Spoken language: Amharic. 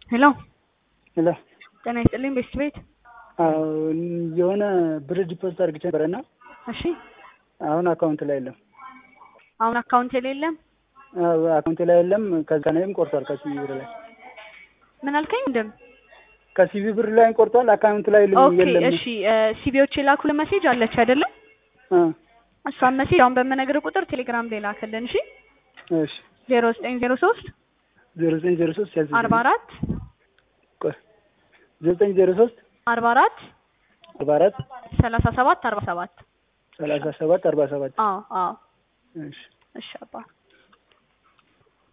ሄሎ ሄሎ ጤና ይስጥልኝ ቤስት ቤት አዎ የሆነ ብር ዲፖዚት አድርግቼ ነበረና እሺ አሁን አካውንት ላይ የለም። አሁን አካውንት የሌለም አዎ አካውንት ላይ የለም። ከዛኔም ቆርጧል ከሲቪ ብር ላይ ምን አልከኝ እንደም ከሲቪ ብር ላይ ቆርጧል። አካውንት ላይ የለም ኦኬ የለም። እሺ ሲቢዎች የላኩል መሴጅ አለች አይደለም አ እሷን መሴጅ አሁን በምነግርህ ቁጥር ቴሌግራም ላይ ላክልን እሺ እሺ ዜሮ ዘጠኝ ዜሮ ሶስት ዜሮ ዘጠኝ ዜሮ ሶስት ያዝ አርባ አራት ቆይ ዜሮ ዘጠኝ ዜሮ ሶስት አርባ አራት አርባ አራት ሰላሳ ሰባት አርባ ሰባት ሰላሳ ሰባት አርባ ሰባት አዎ አዎ እሺ እሺ አባ